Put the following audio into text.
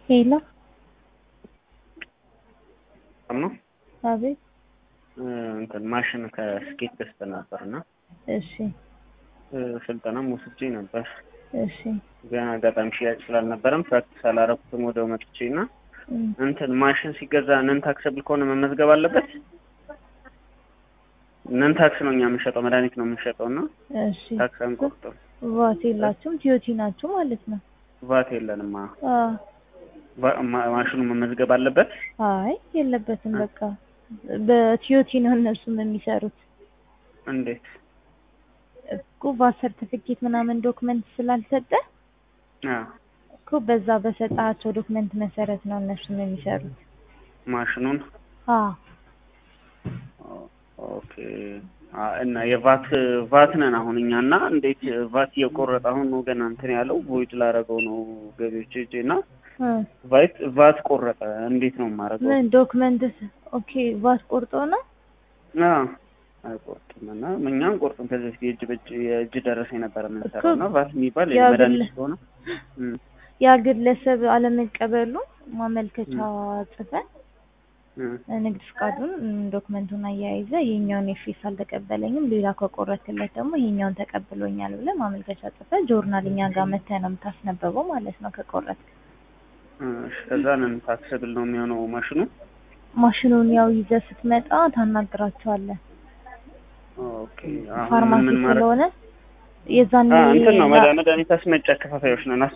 ሄሎ ነው አቤት እንትን ማሽን ከስኬት ገዝተን ነበር እና እሺ ስልጠናም ወስጄ ነበር። እሺ ግን አጋጣሚ ሽያጭ ስላልነበረም ፕራክቲስ አላረኩትም ወደው መጥቼ እና እም፣ እንትን ማሽን ሲገዛ ነን ታክሰብል ከሆነ መመዝገብ አለበት። ነን ታክስ ነው እኛ የምንሸጠው መድኃኒት ነው የምንሸጠው እና እሺ ታክስ አንቆርጥም። ቫት የላችሁም ቲዮቲ ናችሁ ማለት ነው? ቫት የለንም። አ ቫ- ማ- ማሽኑ መመዝገብ አለበት። አይ የለበትም። በቃ በቲዮቲ ነው እነሱም የሚሰሩት እንዴት? እኮ ቫት ሰርቲፊኬት ምናምን ዶክመንት ስላልሰጠ አዎ እኮ በዛ በሰጣቸው ዶክመንት መሰረት ነው እነሱም የሚሰሩት። ማሽኑን አ ኦኬ አ እና የቫት ቫት ነን አሁን እኛ እና እንዴት ቫት እየቆረጠ አሁን ነው ገና እንትን ያለው ቮይድ ላረገው ነው ገቢዎች እጄ እና እ ቫት ቫት ቆረጠ እንዴት ነው የማረገው? ምን ዶክመንት ኦኬ ቫት ቆርጦ ነው አዎ አይቆርጥም እና እኛ አንቆርጥም። ከዚህ በፊት የእጅ በእጅ የእጅ ደረሰ የነበረ የምንሰራው እና ቫት የሚባል ያ የመድኃኒት ግለ- ስለሆነ እም፣ ያ ግለሰብ አለመቀበሉ ማመልከቻ ጽፈን እም፣ ንግድ ፍቃዱን እም፣ ዶክመንቱን አያይዘ ይሄኛውን የፊስ አልተቀበለኝም ሌላ ከቆረክለት ደግሞ ይሄኛውን ተቀብሎኛል ብለህ ማመልከቻ ጽፈ ጆርናል እኛ ጋር መተህ ነው የምታስነበበው ማለት ነው። ከቆረጥክ እሺ፣ ከዛ ነን ታክሰብል ነው የሚሆነው ማሽኑ። ማሽኑን ያው ይዘህ ስትመጣ ታናግራቸዋለህ። ኦኬ አሁን ፋርማሲ ምን ማድረግ ስለሆነ የዛኔ አ እንትን ነው መድኃኒት አስመጪ አከፋፋዮች ነን